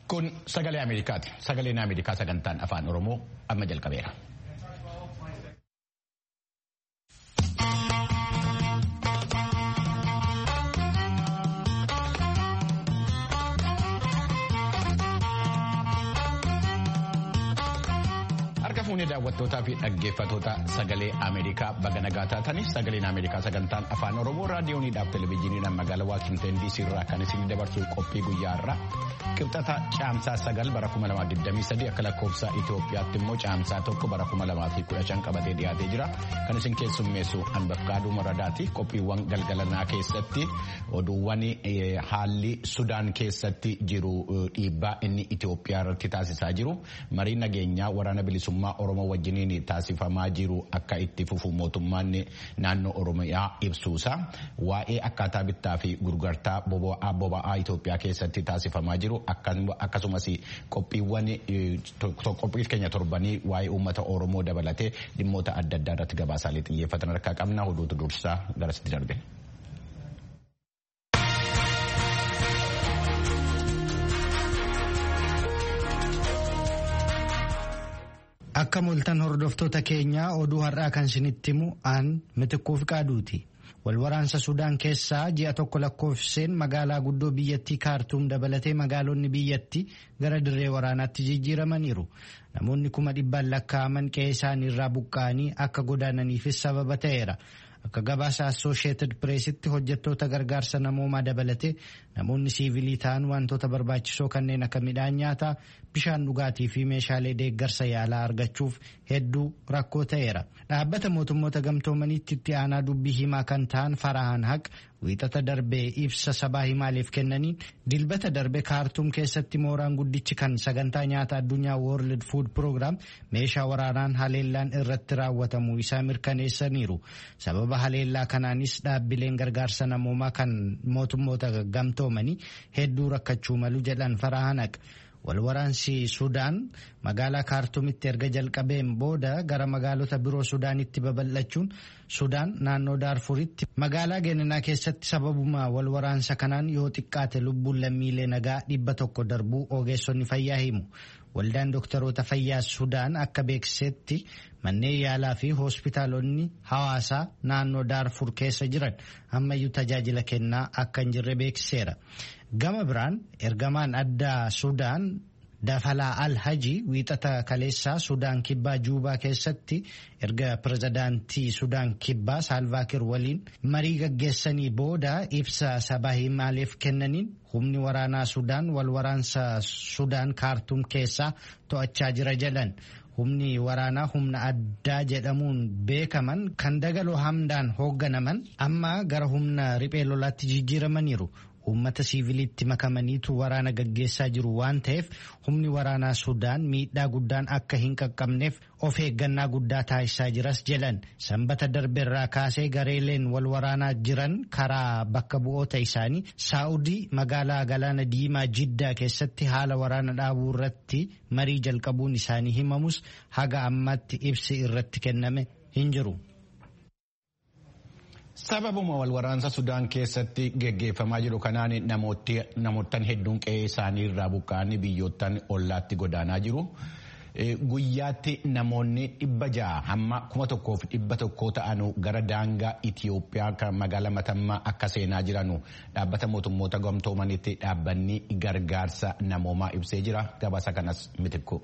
Kun sagalee Ameerikaati. Sagaleen Ameerikaa sagantaan afaan Oromoo amma jalqabeera. Harka fuunee daawwattootaa fi dhaggeeffatoota sagalee Ameerikaa baga nagaa taataniif sagaleen Ameerikaa sagantaan afaan Oromoo raadiyooniidhaaf televezyiiniidhaan magaalaa Waashingtan DC irraa kan isin dabarsu qophii guyyaa irraa qibxata caamsaa sagal bara 2023 akka lakkoofsa Itoophiyaatti immoo caamsaa tokko bara 2015 qabatee dhiyaatee jira. Kan isin keessummeessu Anbafqaaduu Maradaati. Qophiiwwan galgalanaa keessatti oduuwwan haalli Sudaan keessatti jiru dhiibbaa inni Itoophiyaa irratti taasisaa jiru. Mariin nageenyaa waraana bilisummaa Oromoo wajjiniin taasifamaa jiru akka itti fufu mootummaan naannoo Oromiyaa ibsuusa. Waa'ee akkaataa bittaa fi gurgurtaa boba'aa Itoophiyaa keessatti taasifamaa jiru akkasumas qophiiwwan qophii keenya torbanii waa'ee uummata Oromoo dabalatee dhimmoota adda addaa irratti gabaasaalee xiyyeeffatan harkaa qabna. Oduutu dursaa garasitti darbe. Akka mul'atan hordoftoota keenyaa oduu har'aa kan isinitti himu aan mitiquuf qaaduuti. Walwaraansa Sudaan keessaa ji'a tokko lakkoofseen magaalaa guddoo biyyattii kaartuum dabalatee magaalonni biyyattii gara dirree waraanaatti jijjiiramaniiru. Namoonni kuma dhibbaan lakkaa'aman qe'ee isaanii irraa buqqa'anii akka godaananiifis sababa ta'eera. Akka gabaasa Assooshieetid Pireesitti hojjettoota gargaarsa namoomaa dabalatee namoonni siivilii ta'an wantoota barbaachisoo kanneen akka midhaan nyaataa, bishaan dhugaatii fi meeshaalee deeggarsa yaalaa argachuuf hedduu rakkoo ta'eera. Dhaabbata mootummoota gamtoomaniitti itti aanaa dubbii himaa kan ta'an Farahaan Haq wiixata darbee ibsa sabaa himaaleef kennaniin dilbata darbe kaartuum keessatti mooraan guddichi kan sagantaa nyaata addunyaa World Food Program meeshaa waraanaan haleellaan irratti raawwatamuu isaa mirkaneessaniiru. Sababa haleellaa kanaanis dhaabbileen gargaarsa namoomaa kan mootummoota gamtoomanii hedduu rakkachuu malu jedhan Farahaan Haq. Walwaraansi Sudaan magaalaa kaartuumitti erga jalqabeen booda gara magaalota biroo Sudaanitti babal'achuun Sudaan naannoo Daarfuritti magaalaa Geeninaa keessatti sababuma walwaraansa kanaan yoo xiqqaate lubbuun lammiilee nagaa dhibba tokko darbuu ogeessonni fayyaa himu. Waldaan dooktaroota fayyaa Sudaan akka beeksisetti manneen yaalaa fi hospitaalonni hawaasaa naannoo Daarfur keessa jiran ammayyuu tajaajila kennaa akka hin jirre beeksiseera. Gama biraan ergamaan addaa Sudaan Dafalaa Al-Haji wiixata kaleessaa Sudaan Kibbaa Juubaa keessatti erga pirezidaantii Sudaan Kibbaa Saalvaakir waliin marii gaggeessanii booda ibsa sabaa himaaleef kennaniin humni waraanaa Sudaan wal waraansa Sudaan kaartuum keessaa to'achaa jira jedhan. Humni waraanaa humna addaa jedhamuun beekaman kan dagaloo hamdaan hoogganaman amma gara humna riphee lolaatti jijjiiramaniiru. Uummata siiviliitti makamaniitu waraana gaggeessaa jiru waan ta'eef humni waraanaa Sudaan miidhaa guddaan akka hin qaqqabneef of eeggannaa guddaa taasisaa jiras jedhan sanbata darbeerraa kaasee gareeleen wal waraanaa jiran karaa bakka bu'oota isaanii saa'udii magaalaa galaana diimaa jiddaa keessatti haala waraana dhaabuu irratti marii jalqabuun isaanii himamus haga ammaatti ibsi irratti kenname hin jiru. Sababuma walwaraansa Sudaan keessatti geggeeffamaa jiru kanaan namoottan hedduun qe'ee isaanii irraa buqqa'anii biyyoottan ollaatti godaanaa jiru. Guyyaatti namoonni dhibba ja'a hamma kuma tokkoof dhibba tokkoo ta'anu gara daangaa Itiyoophiyaa kan magaalaa Matammaa akka seenaa jiranu dhaabbata mootummoota gamtoomanitti dhaabbanni gargaarsa namoomaa ibsee jira. Gabaasa kanas mitikku.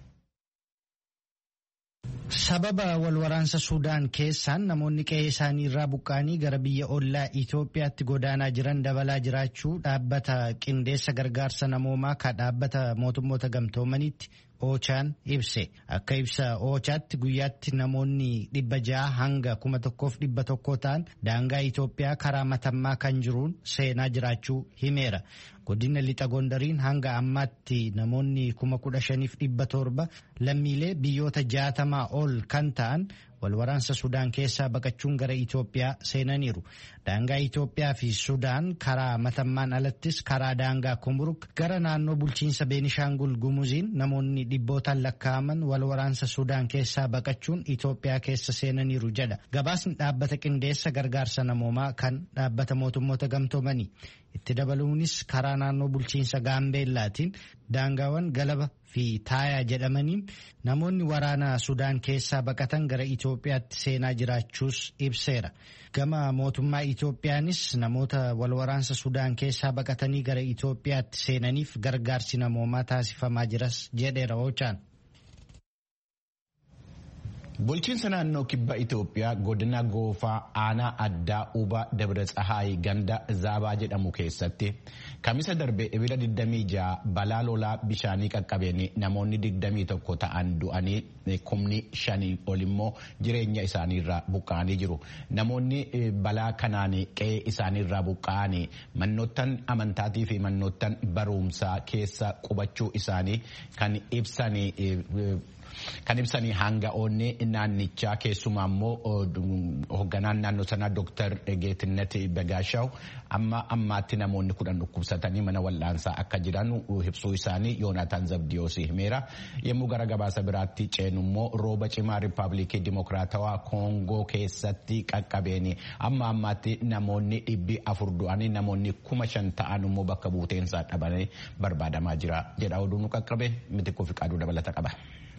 Sababa walwaraansa Sudaan keessaan namoonni qe'ee isaanii irraa buqqa'anii gara biyya ollaa Itoophiyaatti godaanaa jiran dabalaa jiraachuu dhaabbata qindeessa gargaarsa namoomaa kan dhaabbata mootummoota gamtoomaniitti Oochaan ibse. Akka ibsa Oochaatti guyyaatti namoonni dhibba ja'a hanga kuma tokkoof dhibba tokkoo ta'an daangaa Itoophiyaa karaa matammaa kan jiruun seenaa jiraachuu himeera. Godina lixa gondariin hanga ammaatti namoonni kuma kudha shaniif dhibba torba lammiilee biyyoota jaatamaa ol kan ta'an walwaraansa Sudaan keessaa baqachuun gara Itoophiyaa seenaniiru. daangaa Itoophiyaa fi Sudaan karaa matammaan alattis karaa daangaa Kumburuk gara naannoo bulchiinsa Beenishaangul Gumuziin namoonni dhibbootaan lakkaa'aman wal waraansa Sudaan keessaa baqachuun Itoophiyaa keessa seenaniiru jedha. Gabaasni dhaabbata qindeessa gargaarsa namoomaa kan dhaabbata mootummoota gamtoomanii. Itti dabaluunis karaa naannoo bulchiinsa Gaambeellaatiin daangaawwan galaba fi taayaa jedhamaniin namoonni waraana Sudaan keessaa baqatan gara Itoophiyaatti seenaa jiraachuus ibseera. Gama mootummaa Itoophiyaanis namoota wal waraansa Sudaan keessaa baqatanii gara Itoophiyaatti seenaniif gargaarsi namoomaa taasifamaa jiras jedheera Oochaan. Bulchiinsa naannoo kibba Itoophiyaa godina goofaa aanaa addaa Uba Dabra Tsahaay ganda Zaabaa jedhamu keessatti kamisa darbe ebila 26 balaa lolaa bishaanii qaqqabeen namoonni 21 ta'an du'anii kumni shanii ol immoo jireenya isaaniirraa buqqa'anii jiru. Namoonni balaa kanaan qe'ee isaaniirraa buqqa'anii mannoottan amantaatii fi mannoottan barumsaa keessa qubachuu isaanii kan ibsanii. Kan ibsanii hanga'oonni naannichaa keessumaa immoo hoogganaan naannoo sanaa Dooktar Geetinet Bagaashaw amma ammaatti namoonni kudhan dhukkubsatanii mana wal'aansaa akka jiran ibsuu isaanii Yoonaataan Zabdiyoos himeera. Yommuu gara gabaasa biraatti ceenu immoo rooba cimaa Rippaabilikii Dimokiraatawaa Koongoo keessatti qaqqabeen amma ammaatti namoonni dhibbi afur du'anii namoonni kuma shan ta'an immoo bakka buuteensaa dhabanii barbaadamaa jira jedha oduun qaqqabe miti kufi qaaduu dabalata qaba.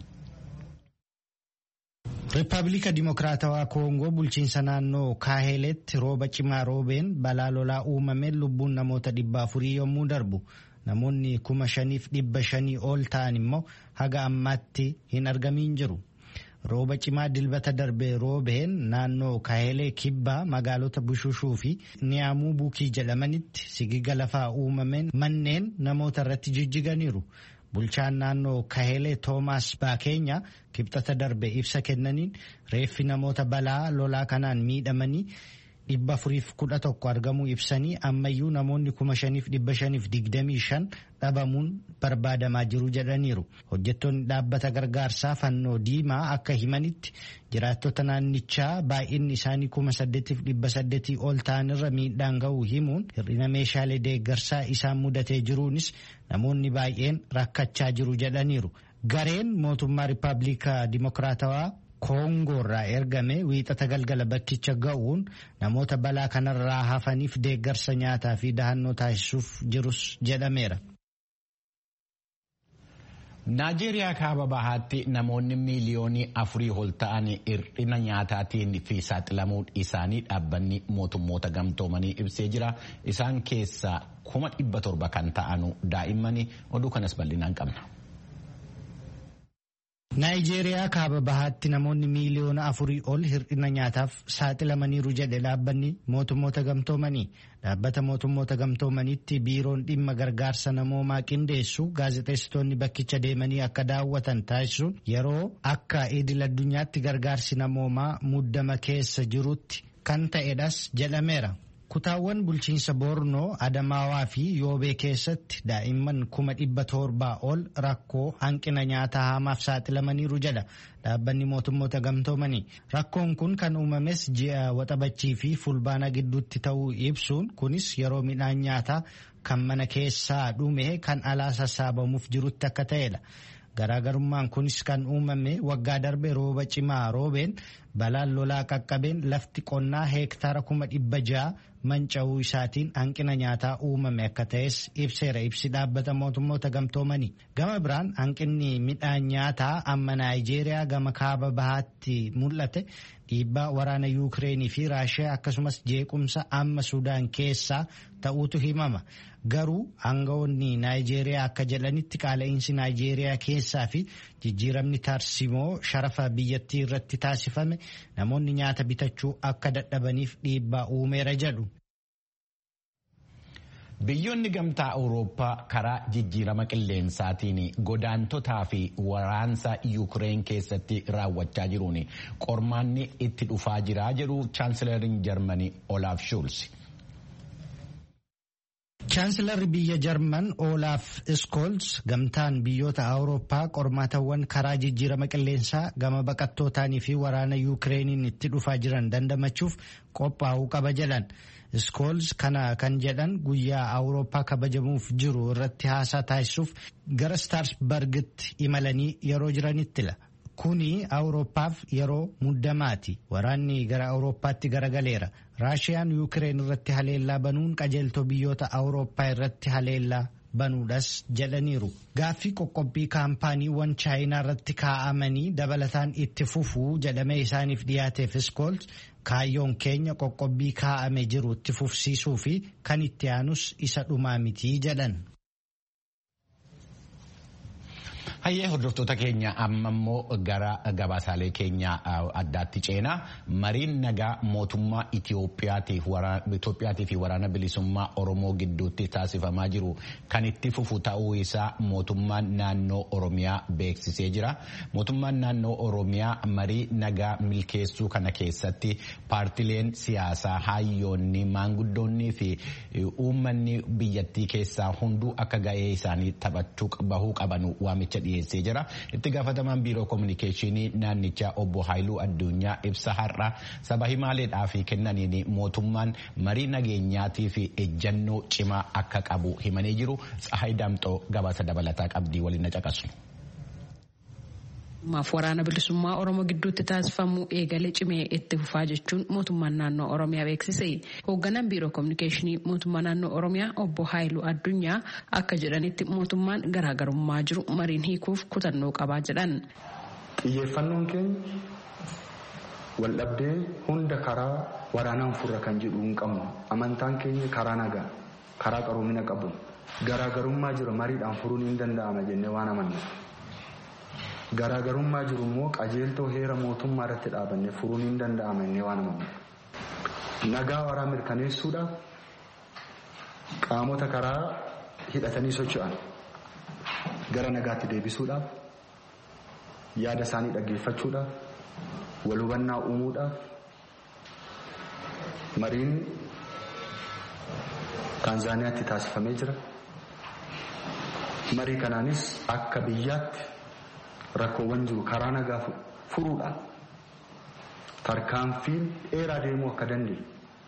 Rippaabilika Dimokiraatawaa Koongoo bulchiinsa naannoo Kaaheleetti rooba cimaa roobeen balaa lolaa uumameen lubbuun namoota dhibba afurii yommuu darbu namoonni kuma shaniif dhibba shanii ol ta'an immoo haga ammaatti hin argamiin jiru. Rooba cimaa dilbata darbe roobeen naannoo Kaahelee kibbaa magaalota Bushushuu fi Niyaamuu Buukii jedhamanitti sigiga lafaa uumameen manneen namoota irratti jijjiganiiru. Bulchaan naannoo Kahelee Toomaas Baakeenya kibxata darbe ibsa kennaniin reeffi namoota balaa lolaa kanaan miidhamanii dhibba afuriif kudha tokko argamuu ibsanii ammayyuu namoonni kuma shaniif dhibba shaniif digdamii shan dhabamuun barbaadamaa jiru jedhaniiru. Hojjettoonni dhaabbata gargaarsaa fannoo diimaa akka himanitti jiraattota naannichaa baay'inni isaanii kuma saddeetiif dhibba saddeetii ol ta'anirra miidhaan ga'uu himuun hir'ina meeshaalee deeggarsaa isaan mudatee jiruunis namoonni baay'een rakkachaa jiru jedhaniiru. Gareen mootummaa Rippaabilika Dimokiraatawaa Koongoorraa ergame wiixata galgala bakkicha ga'uun namoota balaa kanarraa hafaniif deeggarsa nyaataa fi dahannoo taasisuuf jirus jedhameera. Naajeeriyaa kaaba bahaatti namoonni miiliyoonii afurii ol ta'an hir'ina nyaataatiin fi saaxilamuu isaanii dhaabbanni mootummoota gamtoomanii ibsee jira. Isaan keessaa kuma dhibba torba kan ta'anu daa'immanii oduu kanas bal'inaan qabna. Naayijeeriyaa kaaba bahaatti namoonni miiliyoona afurii ol hir'ina nyaataaf saaxilamaniiru jedhe dhaabbanni mootummoota gamtoomanii. Dhaabbata mootummoota gamtoomaniitti biiroon dhimma gargaarsa namoomaa qindeessu gaazexeessitoonni bakkicha deemanii akka daawwatan taasisuun yeroo akka idil addunyaatti gargaarsi namoomaa muddama keessa jirutti kan ta'edhas jedhameera. Kutaawwan bulchiinsa Boornoo, Adamaawaa fi Yoobee keessatti daa'imman kuma dhibba torbaa ol rakkoo hanqina nyaataa hamaaf saaxilamaniiru jedha dhaabbanni mootummoota gamtoomanii. Rakkoon kun kan uumames ji'a waxabachii fi fulbaana gidduutti ta'uu ibsuun kunis yeroo midhaan nyaataa kan mana keessaa dhume kan alaa sassaabamuuf jirutti akka ta'edha. Garaagarummaan kunis kan uumame waggaa darbe rooba cimaa roobeen balaan lolaa qaqqabeen lafti qonnaa heektaara kuma dhibba ja'a manca'uu isaatiin hanqina nyaataa uumame akka ta'es ibseera ibsi dhaabbata mootummoota gamtoomanii. Gama biraan hanqinni midhaan nyaataa amma Naayijeeriyaa gama kaaba bahaatti mul'ate dhiibbaa waraana Yuukireenii fi Raashiyaa akkasumas jeequmsa amma Sudaan keessaa ta'uutu himama. Garuu aangawoonni Naayijeeriyaa akka jedhanitti qaala'insi Naayijeeriyaa keessaa fi jijjiiramni tarsimoo sharafa biyyattii irratti taasifame namoonni nyaata bitachuu akka dadhabaniif dhiibbaa uumeera jedhu. Biyyoonni gamtaa Awurooppaa karaa jijjiirama qilleensaatiin godaantotaa fi waraansa Yuukireen keessatti raawwachaa jiruun qormaanni itti dhufaa jira jedhu chaansilariin Jarmanii Olaaf Shuulz. Chaansilarri biyya Jarman Olaaf Iskoolz gamtaan biyyoota Awurooppaa qormaatawwan karaa jijjiirama qilleensaa gama baqattootaanii fi waraana Yuukireeniin itti dhufaa jiran dandamachuuf qophaa'uu qaba jedhan. Iskools kana kan jedhan guyyaa Awurooppaa kabajamuuf jiru irratti haasaa taasisuuf gara Staarsbargitti imalanii yeroo jiranittila. Kuni Awurooppaaf yeroo muddamaati. Waraanni gara Awurooppaatti garagaleera. Raashiyaan Yuukireen irratti haleellaa banuun qajeeltoo biyyoota Awurooppaa irratti haleellaa banuudhas jedhaniiru. Gaaffii qoqqobbii kaampaaniiwwan chaayinaa irratti kaa'amanii dabalataan itti fufuu jedhamee isaaniif dhiyaateef iskools kaayyoon keenya qoqqobbii kaa'ame jiru itti fufsiisuu fi kan itti aanus isa dhumaa mitii jedhan. Hayyee hordoftoota keenya amma immoo gara gabaasaalee keenya addaatti ceenaa mariin nagaa mootummaa Itiyoophiyaatii fi waraana bilisummaa Oromoo gidduutti taasifamaa jiru kan itti fufu ta'uu isaa mootummaan naannoo Oromiyaa beeksisee jira. Mootummaan naannoo Oromiyaa marii nagaa milkeessuu kana keessatti paartileen siyaasaa hayyoonni maanguddoonnii fi uummanni biyyattii keessaa hunduu akka ga'ee isaanii taphachuu bahuu qabanu waamicha dhiyeessee jira. Itti gaafatamaan biiroo kominikeeshinii naannichaa obbo Haayiluu Addunyaa ibsa har'a saba himaaleedhaaf kennaniin mootummaan marii nageenyaatii fi ejjannoo cimaa akka qabu himanii jiru. Tsahaay Daamxoo gabaasa dabalataa qabdii waliin na caqasu. maaf waraana bilisummaa oromoo gidduutti taasifamu eegalee cimee itti fufaa jechuun mootummaan naannoo oromiyaa beeksise hoogganaan biiroo kominikeeshinii mootummaa naannoo oromiyaa obbo haayiluu addunyaa akka jedhanitti mootummaan garaagarummaa jiru mariin hiikuuf kutannoo qabaa jedhan. xiyyeeffannoon keenya waldhabdee hunda karaa waraanaan furra kan jedhu hin qabnu amantaan keenya karaa nagaa karaa qaroomina qabu garaagarummaa jiru mariidhaan furuun hin danda'ama jennee waan amannu. garaagarummaa jiru immoo qajeeltoo heera mootummaa irratti dhaabanne furuun hin danda'ama inni waan amannu. Nagaa waraa mirkaneessuudhaaf qaamota karaa hidhatanii socho'an gara nagaatti deebisuudhaaf yaada isaanii dhaggeeffachuudhaaf wal hubannaa uumuudhaaf mariin Taanzaaniyaatti taasifamee jira. Marii kanaanis akka biyyaatti rakkoowwan jiru karaa nagaa furuudhaan tarkaanfiin dheeraa deemuu akka dandeenyu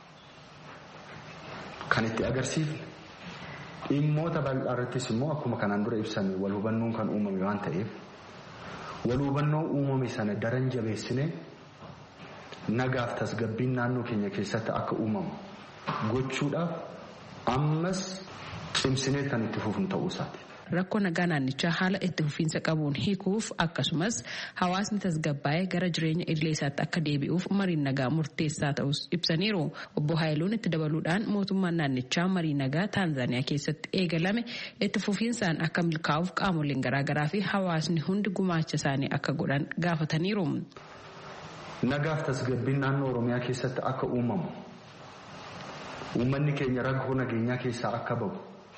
kan itti agarsiifne dhimmoota bal'aa irrattis immoo akkuma kanaan dura ibsame wal hubannoon kan uumame waan ta'eef wal hubannoo uumame sana daran jabeessine nagaaf tasgabbiin naannoo keenya keessatti akka uumamu gochuudhaaf ammas cimsinee kan itti fufnu ta'uu isaati. rakkoo nagaa naannichaa haala itti fufiinsa qabuun hiikuuf akkasumas hawaasni tasgabbaa'ee gara jireenya idilee isaatti akka deebi'uuf mariin nagaa murteessaa ta'us ibsaniiru obbo Haayiluun itti dabaluudhaan mootummaan naannichaa marii nagaa taanzaaniyaa keessatti eegalame itti fufiinsaan akka milkaa'uuf qaamoleen garaagaraa fi hawaasni hundi gumaacha isaanii akka godhan gaafataniiru. Nagaaf tasgabbiin naannoo Oromiyaa keessatti akka uumamu uummanni keenya rakkoo nageenyaa keessaa akka bahu.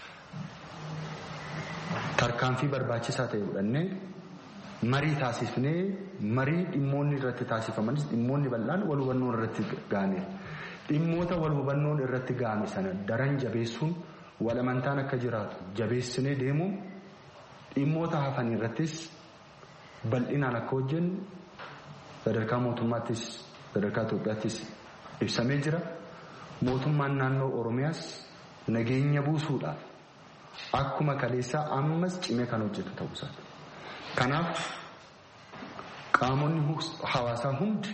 tarkaanfii barbaachisaa ta'e fudhannee marii taasifnee marii dhimmoonni irratti taasifamanis dhimmoonni bal'aan wal hubannoon irratti gaane dhimmoota wal hubannoon irratti gaane sana daran jabeessuun wal amantaan akka jiraatu jabeessinee deemuun dhimmoota hafan irrattis bal'inaan akka hojjennu sadarkaa mootummaattis sadarkaa Itoophiyaattis ibsamee jira mootummaan naannoo Oromiyaas nageenya buusuudhaaf. Akkuma kaleessaa ammas cimee kan hojjetu ta'uu isaati. Kanaaf qaamonni hawaasaa hundi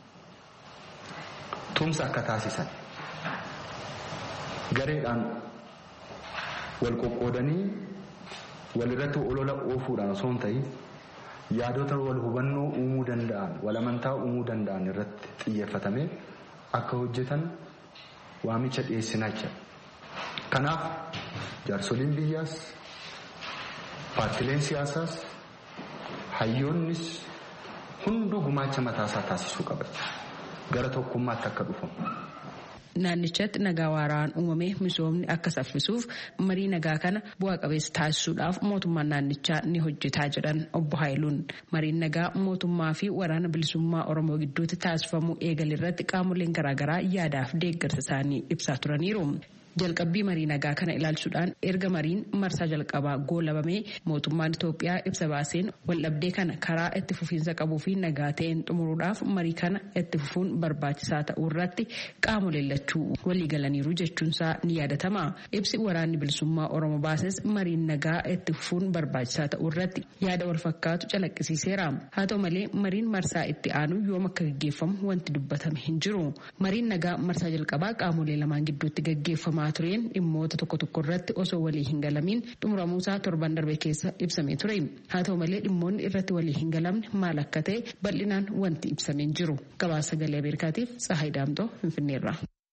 tumsa akka taasisan gareedhaan wal qoqqoodanii walirratti olola oofuudhaan osoo hin ta'in yaadota wal hubannoo uumuu danda'an wal amantaa uumuu danda'an irratti xiyyeeffatamee akka hojjetan waamicha dhiyeessinaa jira. Kanaaf jaarsoliin biyyaas paartileen siyaasaas hayyoonnis hunduu gumaacha mataasaa taasisuu qaba. Gara tokkummaatti akka dhufamu. Naannichatti nagaa waaraan uumamee misoomni akka saffisuuf marii nagaa kana bu'a qabeessa taasisuudhaaf mootummaan naannichaa ni hojjetaa jedhan obbo Haayiluun. Mariin nagaa mootummaa fi waraana bilisummaa Oromoo gidduutti taasifamuu eegalirratti qaamoleen garaagaraa yaadaaf deeggarsa isaanii ibsaa turaniiru. jalqabbii marii nagaa kana ilaalchuudhaan erga mariin marsaa jalqabaa goolabamee mootummaan Itoophiyaa ibsa baaseen waldhabdee kana karaa itti fufiinsa qabuu fi nagaa ta'een xumuruudhaaf marii kana itti fufuun barbaachisaa ta'uu irratti qaamolee lachuu waliigalaniiru jechuunsaa ni yaadatama. Ibsi waraanni bilisummaa Oromoo baases mariin nagaa itti fufuun barbaachisaa ta'uu irratti yaada wal fakkaatu calaqqisiiseera. Haa ta'u malee mariin marsaa itti aanu yoom akka gaggeeffamu wanti dubbatame hin jiru. Mariin nagaa marsaa jalqabaa qaamolee lamaan gidduutti gaggeeffamaa tureen dhimmoota tokko tokko irratti osoo walii hin galamiin xumuramuusaa torban darbe keessa ibsamee ture. Haa ta'u malee dhimmoonni irratti walii hin galamne maal akka ta'e bal'inaan wanti ibsamee jiru. Gabaasa sagalee Ameerikaatiif Tsahaay Daamtoo Finfinneerra.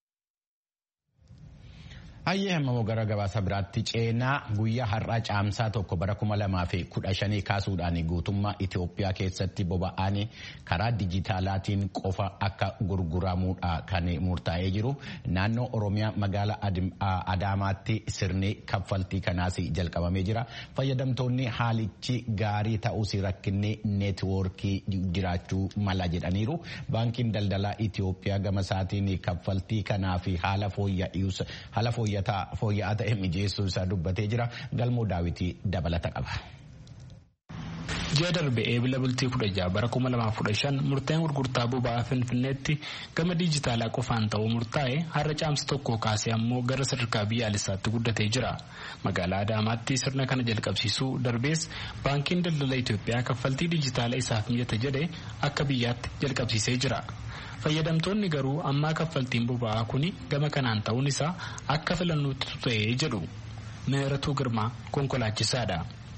Hayyee hamma gara gabaasa biraatti ceenaa guyyaa har'aa caamsaa tokko bara kuma lamaa fi kudha shanii kaasuudhaan guutummaa Itoophiyaa keessatti boba'aan karaa dijitaalaatiin qofa akka gurguramuudha kan murtaa'ee jiru. Naannoo Oromiyaa magaalaa Adaamaatti sirni kaffaltii kanaas jalqabamee jira. Fayyadamtoonni haalichi gaarii ta'uus rakkinni neetwoorkii jiraachuu mala jedhaniiru. Baankiin daldalaa Itoophiyaa gama isaatiin kaffaltii kanaa fi haala fooyya'aa fooyya'aa ta'e mijeessuu isaa dubbatee jira galmoo daawitii dabalata qaba. ji'a darbe eebila bultii kudha jaha bara kuma lamaaf kudha shan murteen gurgurtaa boba'aa finfinneetti gama diijitaalaa qofaan ta'uu murtaa'e har'a caamsa tokko kaasee ammoo gara sadarkaa biyyaalessaatti guddatee jira magaalaa adaamaatti sirna kana jalqabsiisuu darbees baankiin daldala itoophiyaa kaffaltii diijitaalaa isaaf mijata jedhe akka biyyaatti jalqabsiisee jira. fayyadamtoonni garuu ammaa kaffaltiin boba'aa kuni gama kanaan ta'uun isaa akka filannootti ta'ee jedhu meeratuu girmaa konkolaachisaadha.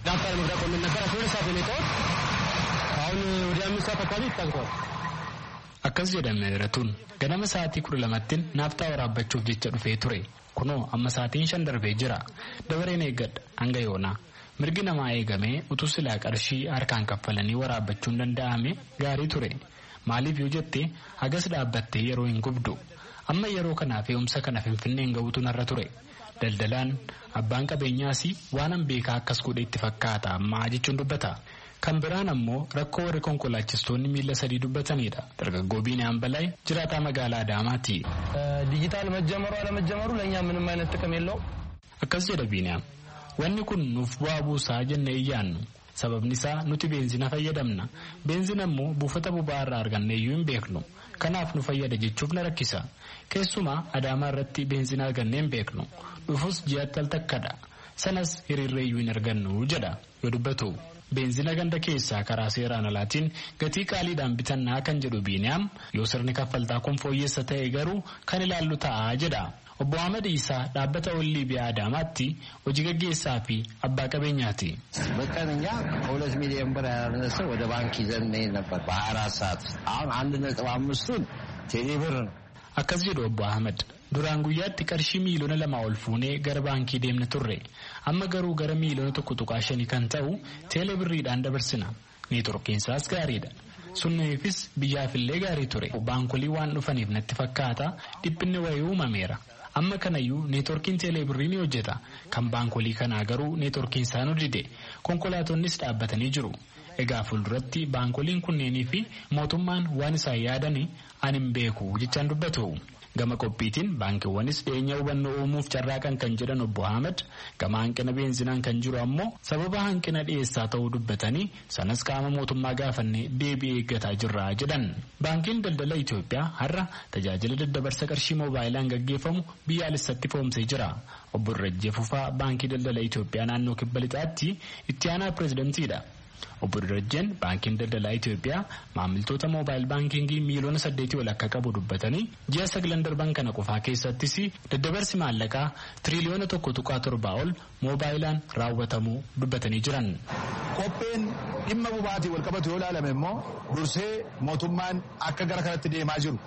akkas jedha meeratuun ganama sa'aatii kudha lamattiin naaftaa waraabbachuuf jecha dhufee ture kunoo amma sa'aatiin shan darbee jira dabareen eeggadha hanga yoonaa mirgi namaa eegamee utuu silaa qarshii harkaan kaffalanii waraabbachuun danda'ame gaarii ture. maaliif yoo jette hagas dhaabbattee yeroo hin gubdu amma yeroo kanaa fe'umsa kana finfinneen ga'uutu narra ture daldalaan abbaan qabeenyaas waanan beekaa akkas godhe itti fakkaata ammaa jechuun dubbata kan biraan ammoo rakkoo warri konkolaachistoonni miila sadii dubbatanidha dargaggoo biiniyaan balaay jiraataa magaalaa adaamaati. ዲጂታል መጀመሩ አለመጀመሩ ለእኛ ምንም አይነት ጥቅም የለው akkas jedha biiniyaam wanni kun nuuf bu'aa buusaa jennee iyyaannu sababni isaa nuti beenzina fayyadamna beenzina immoo buufata boba'aa irraa argannee iyyuu hin beeknu kanaaf nu fayyada jechuuf na rakkisa keessumaa adaamaa irratti beenzina argannee hin beeknu dhufus ji'atti al takkadha sanas hiriirree iyyuu hin argannu jedha yoo dubbatu. beenzina ganda keessaa karaa seeraan alaatiin gatii qaaliidhaan bitannaa kan jedhu biiniyaam yoo sirni kaffaltaa kun fooyyessa ta'e garuu kan ilaallu ta'a jedha. obbo Ahmad Isaa dhaabbata ollii biyya Adaamaatti hojii gaggeessaa fi abbaa qabeenyaati. በቀን እኛ ከሁለት ሚሊዮን ብር ያላነሰ ወደ ባንክ ይዘን እንሄድ ነበር በሀያ አራት ሰዓት ውስጥ አሁን አንድ ነጥብ አምስቱን ቴሌ ብር ነው። akkas jedhu obbo Ahmad duraan guyyaatti qarshii miiliyoona lama ol fuunee gara baankii deemna turre amma garuu gara miiliyoona tokko tuqaa shanii kan ta'u teelee birriidhaan dabarsina neetworkiinsaas gaariidha. sunniifis biyyaafillee gaarii ture baankolii waan dhufaniif natti fakkaata dhiphinni wayii uumameera amma kanayyuu neetworkiin teeleebirrii ni hojjeta kan baankolii kanaa garuu neetworkiin isaa nu dide konkolaatonnis dhaabbatanii jiru egaa fuulduratti baankoliin kunneenii fi mootummaan waan isaan yaadani ani hin beeku jechaan dubbatu. gama qophiitiin baankiiwwanis dhiyeenya hubannoo uumuuf carraaqan kan jedhan obbo Ahmed gama hanqina beenzinaan kan jiru ammoo sababa hanqina dhiyeessaa ta'uu dubbatanii sanas qaama mootummaa gaafannee deebii eeggataa jirra jedhan. Baankiin daldala Itoophiyaa har'a tajaajila daddabarsa qarshii moobaayilaan gaggeeffamu biyyaalessatti foomsee jira. Obbo Irrajjee Fufaa baankii daldala Itoophiyaa naannoo kibba lixaatti itti aanaa pireezidentiidha. Obbo Dirajjeen baankiin daldalaa Itoophiyaa maamiltoota moobaayil baankingii miiliyoona saddeetii ol akka qabu dubbatanii ji'a sagalan darban kana qofaa keessattis daddabarsi maallaqaa tiriliyoona tokko tuqaa torbaa ol moobaayilaan raawwatamuu dubbatanii jiran. Qopheen dhimma boba'aatiin wal qabatu yoo ilaalame immoo dursee mootummaan akka gara kanatti deemaa jiru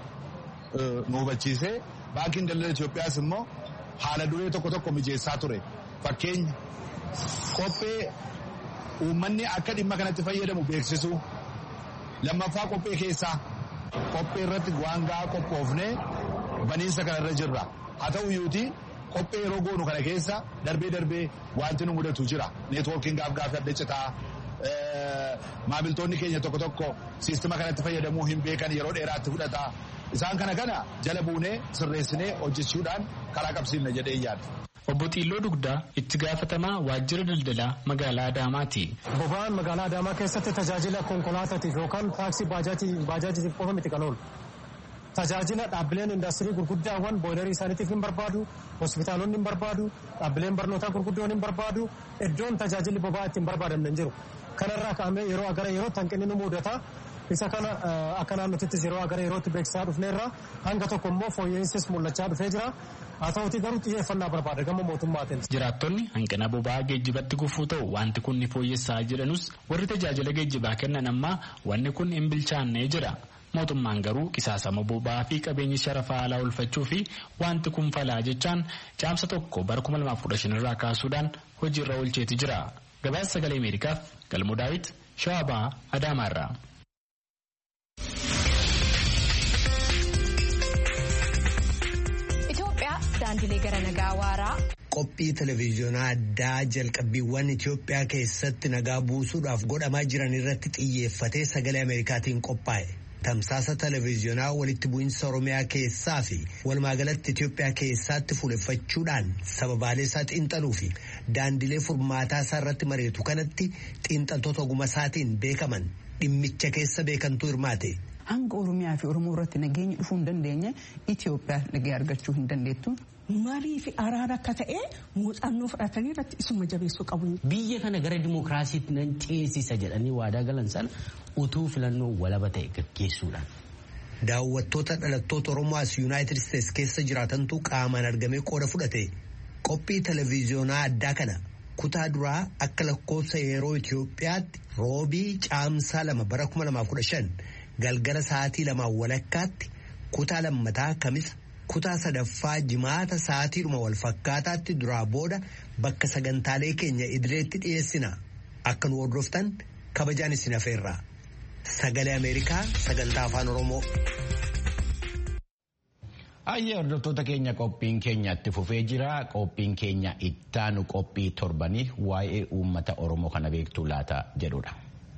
nu hubachiisee baankiin daldala Itoophiyaas immoo haala duree tokko tokko mijeessaa ture fakkeenya qophee. uummanni akka dhimma kanatti fayyadamu beeksisu lammaffaa qophee keessaa qophee irratti waan gahaa qophoofnee baniinsa kanarra jirra haa ta'u iyyuuti qophee yeroo goonu kana keessa darbee darbee wanti nu mudatu jira neetwoorkiin gaaf gaafii adda citaa maamiltoonni keenya tokko tokko siistima kanatti fayyadamuu hin beekan yeroo dheeraatti fudhata isaan kana kana jala buunee sirreessinee hojjechuudhaan karaa qabsiifna jedhee yaada. Obbo Xiilloo Dugdaa itti gaafatamaa waajjira daldalaa magaalaa Adaamaati. Boba'aan magaalaa Adaamaa keessatti tajaajila konkolaataatiif yookaan taaksii baajaajiitiif qofa miti kan oolu. Tajaajila dhaabbileen indaastirii gurguddaawwan booyilarii isaaniitiif hin barbaadu, hospitaalonni hin barbaadu, dhaabbileen barnootaa gurguddoon hin barbaadu, iddoon tajaajilli boba'aa itti hin barbaadamne hin jiru. Kanarraa ka'amee yeroo gara yerootti hanqinni nu mudata. Isa kana akka naannotittis yeroo gara yerootti beeksisaa dhufneerra hanga tokko immoo fooyya'insis mul'achaa dhufee jira. Haa ta'uti garuu xiyyeeffannaa barbaada gama mootummaatiin. Jiraattonni hanqina boba'aa geejjibatti gufuu ta'u wanti kun ni fooyyessaa jedhanus warri tajaajila geejjibaa kennan ammaa wanni kun hin bilchaannee jira. Mootummaan garuu qisaasama boba'aa fi qabeenya sharafaa alaa oolfachuu fi wanti kun falaa jechaan caamsa tokko bara 2015 irraa kaasuudhaan hojiirra oolcheeti jira. Gabaasa sagalee Ameerikaaf Galmoo Daawit Shawabaa Adaamaarraa. daandilee gara nagaa waaraa. Qophii televezyiyoonaa addaa jalqabbiiwwan Itoophiyaa keessatti nagaa buusuudhaaf godhamaa jiran irratti xiyyeeffatee sagalee Ameerikaatiin qophaa'e. Tamsaasa televezyiyoonaa walitti bu'iinsa Oromiyaa keessaa fi walumaagalatti Itoophiyaa keessatti fuuleffachuudhaan sababaalee isaa xiinxaluu fi daandilee furmaataa isaa irratti mari'atu kanatti xiinxaltoota oguma isaatiin beekaman dhimmicha keessa beekantuu hirmaate. hanga oromiyaa fi oromoo irratti nageenya dhufuu hin dandeenye Itoophiyaa nagee argachuu hin dandeettu. Marii fi araara akka ta'e muuxannoo fudhatanii irratti isuma jabeessuu qabu. Biyya kana gara dimookiraasiitti nan ceesisa jedhanii waadaa galan sana utuu filannoo walaba ta'e gaggeessuudhaan. Daawwattoota dhalattoota Oromoo as Yuunaayitid Isteets keessa jiraatantu qaamaan argamee qooda fudhate qophii televezyiyoonaa addaa kana kutaa duraa akka lakkoofsa yeroo Itoophiyaatti roobii caamsaa lama bara 2015 galgala sa'aatii lamaan walakkaatti kutaa lammataa kamisa kutaa sadaffaa jimaata sa'aatiidhuma wal fakkaataatti duraa booda bakka sagantaalee keenya idileetti dhiyeessina akka nu hordoftan kabajaan isin hafeerra sagalee ameerikaa sagantaa afaan oromoo. Ayyee hordoftoota keenya qophiin keenya itti fufee jira. Qophiin keenya ittaanu qophii torbanii waa'ee uummata Oromoo kana beektuu laata jedhudha.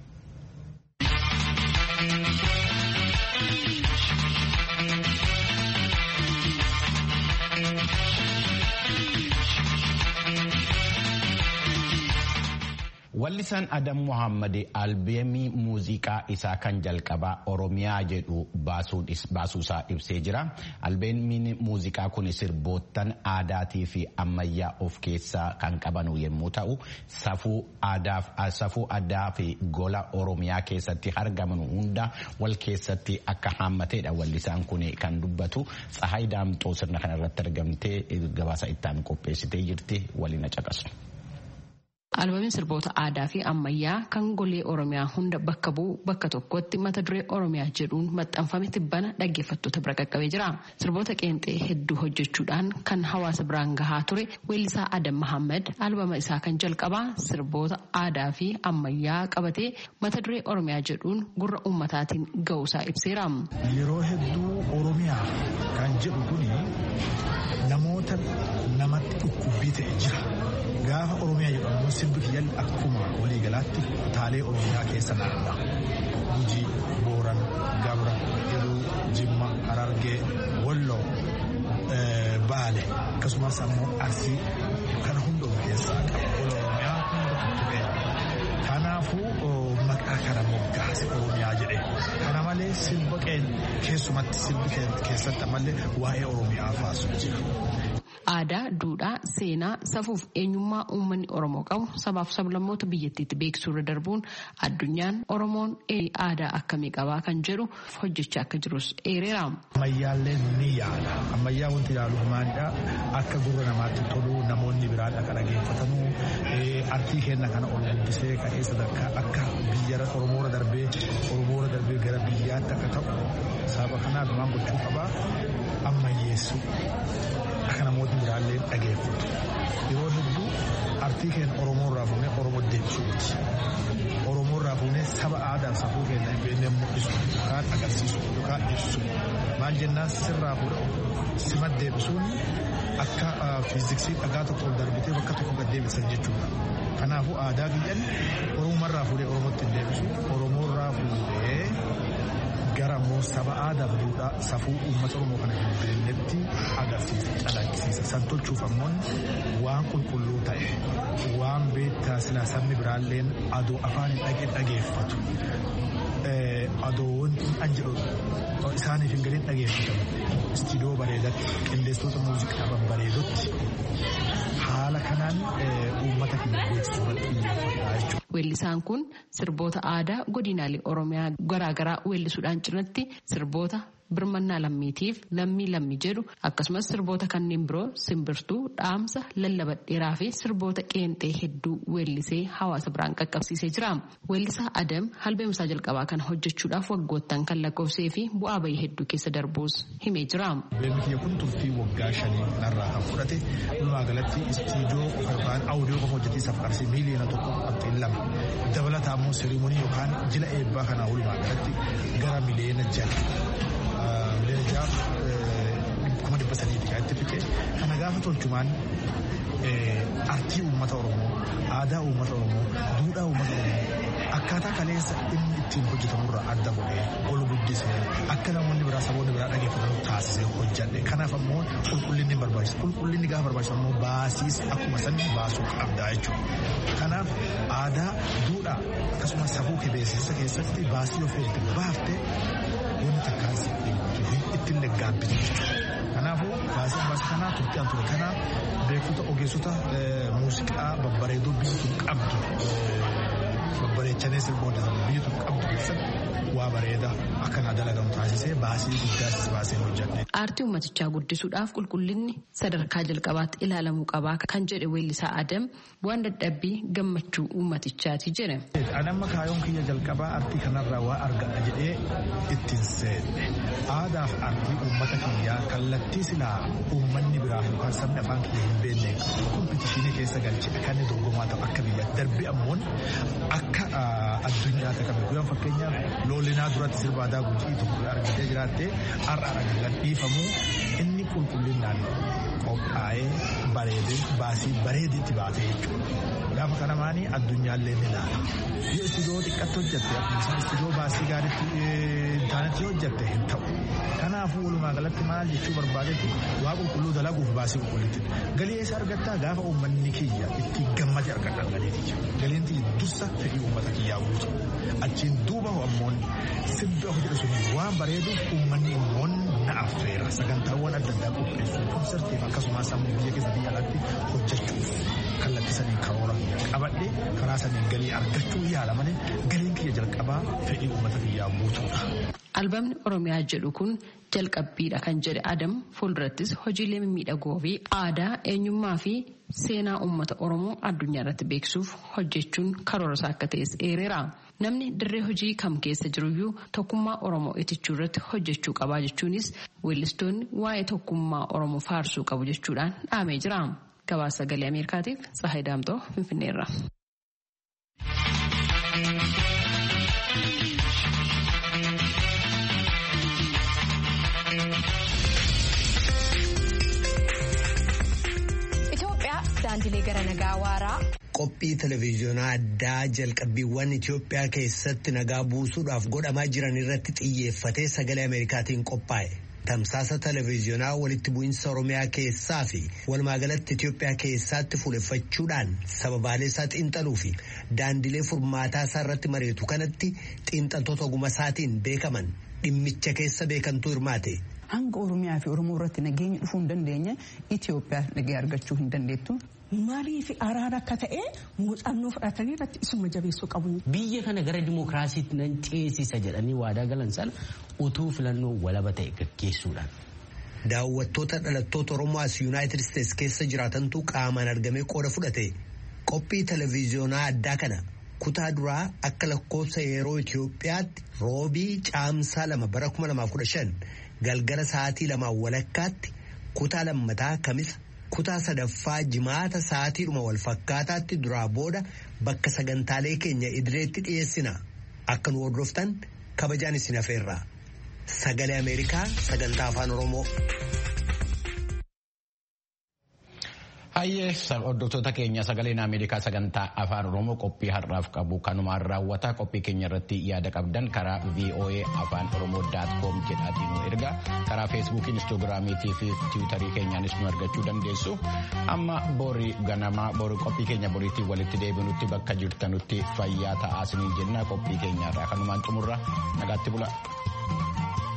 Wallisaan Adam Muhammad albeemii muuziqaa isaa kan jalqabaa Oromiyaa jedhu baasuusaa ibsee jira. Albeemiin muuziqaa kun sirboottan aadaatii fi ammayyaa of keessaa kan qabanu yommuu ta'u, safuu aadaa fi gola Oromiyaa keessatti argaman hunda wal keessatti akka haammatedha. Wallisaan kun kan dubbatu Tsahaay Daamxoo sirna kanarratti argamtee gabaasa ittaan qopheessitee jirti waliin caqasu. Albeemiin sirboota aadaa fi ammayyaa kan golee Oromiyaa hunda bakka bu'u bakka tokkotti mata duree Oromiyaa jedhuun maxxanfame tibbana dhaggeeffattoota bira qaqqabee jira. Sirboota qeenxee hedduu hojjechuudhaan kan hawaasa biraan gahaa ture weellisaa Adam Mahammad albama isaa kan jalqabaa sirboota aadaa fi ammayyaa qabatee mata duree Oromiyaa jedhuun gurra uummataatiin ga'uusaa ibseera. Yeroo hedduu Oromiyaa kan jedhu kuni namoota namatti dhukkubbii ta'e jira. Gaafa Oromiyaa jedhamu sirbi kiyyaan akkuma waliigalaatti kutaalee Oromiyaa keessa naanna'a. Gujii, Booran, Gabra, Iluu, Jimma, Harargee, Walloo, Baale akkasumas ammoo Arsii kana hunda of keessaa qaba. Oromiyaa hunda tuttuqee. Kanaafuu maqaa kana moggaase Oromiyaa jedhe. Kana malee sirba keessumatti sirbi keessatti ammallee waa'ee Oromiyaa faasu jira. Aadaa, duudhaa, seenaa, safuuf eenyummaa uummanni Oromoo qabu sabaaf sablammoota biyyattiitti beeksisuu irra darbuun addunyaan Oromoon aadaa akkamii qabaa kan jedhu hojjechaa akka jirus eereera. Ammayyaallee ni yaada. Ammayyaa wanti ilaaluuf maalidha? Akka gurra namaatti tolu namoonni biraan akka dhageeffatanuu artii kenna kana ol guddisee ka'ee sadarkaa akka biyya Oromoora darbee Oromoora darbee gara biyyaatti akka ta'u sababa kanaaf waan gochuu qabaa ammayyeessu. Akka namoonni biraallee dhageeffatu. Yeroo hedduu artii keenya Oromoo irraa fuunee Oromoo deebisuuti. Oromoo irraa fuunee saba aadaa safuu keenya hin beekne mul'isu yookaan agarsiisu yookaan ibsu. Maal jennaan sirraa fuudhuu sima deebisuun akka fiiziksii dhagaa tokko ol darbitee bakka tokko gad deebisan jechuudha. Kanaafuu aadaa biyyan Oromoorraa fuudhee Oromootti hin deebisu. Oromoorraa fuudhee gara immoo saba aadaaf duudhaa safuu uummata Oromoo kana hin beeknetti agarsiisa calaqqisiisa. San tolchuuf ammoo waan qulqulluu ta'e waan beektaa silaa sabni biraalleen adoo afaan hin dhageeffatu. Adoo wanti an jedhu isaaniif hin galiin dhageeffatamu. Istiidiyoo bareedatti qindeessitoota muuziqaa babbareedotti haala kanaan uummata keenya beeksisuu irratti xiyyeeffata jechuudha. Weellisaan kun sirboota aadaa godinaalee Oromiyaa garaagaraa weellisuudhaan cinatti sirboota birmannaa lammiitiif lammii lammii jedhu akkasumas sirboota kanneen biroo simbirtuu dhaamsa lallabadheeraa fi sirboota qeenxee hedduu weellisee hawaasa biraan qaqqabsiisee jira. Weellisaa Adam albeemsaa jalqabaa kana hojjechuudhaaf waggoottan kan lakkoofsee fi bu'aa bahii hedduu keessa darbuus himee jira. Albeemni kiyya kun turtii waggaa shanii narraa kan fudhate walumaa galatti istiidiyoo yookaan audiyoo qofa hojjetee safarsi miiliyoona tokko qabxiin lama dabalataa immoo seerimonii yookaan jila eebbaa kanaa walumaa galatti gara miliyoona jala leenjaaf kuma dhibba sadiiti kan itti fixe kana gaafa tolchumaan artii uummata oromoo aadaa uummata oromoo duudhaa uummata oromoo akkaataa kaleessa inni ittiin hojjetamurraa adda godhee ol guddisee akka namoonni biraa saboonni biraa dhageeffatan taasisee hojjadhe kanaaf ammoo qulqullinni barbaachisa qulqullinni gaafa barbaachisu ammoo baasiis akkuma sanni baasuu qabdaa jechuudha kanaaf aadaa duudhaa akkasumas safuu beeksisa keessatti baasii of eegdee baaftee wanti takkaan si ittiin leggaabbitu jechuudha. Kanaafuu baasiin baasii kanaa turtii an ture kanaa beektota ogeessota muuziqaa babbareedoo biyyi kun qabdu babbareechanii sirboota biyyi kun qabdu keessatti waa bareeda akkanaa dalagamu taasisee baasii guddaas baasee hojjadhe. Aartii uummatichaa guddisuudhaaf qulqullinni sadarkaa jalqabaatti ilaalamuu qabaa kan jedhe weellisaa Adam waan dadhabbii gammachuu uummatichaati jedhe. Anamma kaayoon kiyya jalqabaa aartii kanarraa waa argadha jedhee ittiin seenne aadaaf aartii uummata kiyyaa kallattii silaa uummanni biraa yookaan sabni afaan kiyya hin beekne kompitishinii keessa galchee kan inni dorgomaa ta'u akka biyyaatti darbe ammoo akka addunyaatti qabe guyyaa fakkeenyaaf loolinaa duratti sirba aadaa gujii tokko argatee jiraattee har'a argatan dhiifamuu inni qulqullinaan qophaa'ee bareedee baasii bareeditti baatee jechuudha. Gaafa kana maanii addunyaallee ni ilaala. Yoo istiidiyoo xiqqatti hojjette akkuma istiidiyoo baasii gaariitti intaanetti hojjette hin ta'u. Kanaafuu walumaa galatti maal jechuu barbaadetti waa qulqulluu dalaguuf baasii qulqullitti. Galii eessa argattaa gaafa uummanni kiyya itti gammade argadhan galiiti. Galiin tiyya dursa fedhii uummata kiyyaa guutu. Achiin duuba ammoon sirbi hojjetu sun waan bareeduuf uummanni immoon na affeera sagantaawwan adda addaa qopheessu konsartiif akkasumas sammuu biyya keessa biyya alaatti hojjechuuf kallattii sanii karoora qabadhe karaa sanii galii argachuu yaala malee galiin kiyya jalqabaa fedhii uummata kiyyaa guutuudha. Albaamni Oromiyaa jedhu kun jalqabbiidha kan jedhe Adam fuuldurattis hojiilee mimmiidhagoo fi aadaa eenyummaa fi seenaa uummata Oromoo addunyaa irratti beeksisuuf hojjechuun karoora isaa akka ta'es eereera. Namni dirree hojii kam keessa jiruyyuu tokkummaa Oromoo itichuu irratti hojjechuu qabaa jechuunis weellistoonni waa'ee tokkummaa Oromoo faarsuu qabu jechuudhaan dhaamee jira. Gabaasa sagalee Ameerikaatiif Tsahayi Daamtoo Finfinneerra. daandilee gara nagaa waaraa. Qophii televezyiyoonaa addaa jalqabbiiwwan Itoophiyaa keessatti nagaa buusuudhaaf godhamaa jiran irratti xiyyeeffatee sagalee Ameerikaatiin qophaa'e. Tamsaasa televezyiyoonaa walitti bu'iinsa Oromiyaa keessaa fi walumaagalatti Itoophiyaa keessatti fuuleffachuudhaan sababaalee isaa xiinxaluu fi daandilee furmaataa isaa irratti mari'atu kanatti xiinxaltoota oguma isaatiin beekaman dhimmicha keessa beekamtuu hirmaate. hanga oromiyaa fi oromoo irratti nageenya dhufuu hin dandeenye Itoophiyaa nagee argachuu hin dandeettu. Maaliif araara akka ta'e muuxannoo fudhatanii irratti isuma jabeessuu qabu. Biyya kana gara dimookiraasiitti nan ceesisa jedhanii waadaa galan sana utuu filannoo walaba ta'e gaggeessuudhaan. Daawwattoota dhalattoota Oromoo as Yuunaayitid Isteets keessa jiraatantu qaamaan argamee qooda fudhate qophii televezyiyoonaa addaa kana kutaa duraa akka lakkoofsa yeroo Itoophiyaatti roobii caamsaa lama bara 2015 galgala sa'aatii lamaan walakkaatti kutaa lammataa kamisa kutaa sadaffaa jimaata sa'aatiidhuma wal fakkaataatti duraa booda bakka sagantaalee keenya idileetti dhiyeessina akka nu hordoftan kabajaan isin hafeerra sagalee ameerikaa sagantaa afaan oromoo. Hayyee hordoftoota keenya sagaleen Ameerikaa sagantaa afaan Oromoo qophii har'aaf qabu kanumaan raawwata qophii keenya irratti yaada qabdan karaa VOA afaan Oromoo daat koom jedhaatiin nu erga karaa feesbuukii instaagiraamiitii fi tiwutarii keenyaanis nu argachuu dandeessu amma borii ganamaa borii qophii keenya boriitti walitti deebinutti bakka jirtanutti fayyaa ta'aa isiniin jenna qophii keenyaarraa kanumaan xumurra nagaatti bula.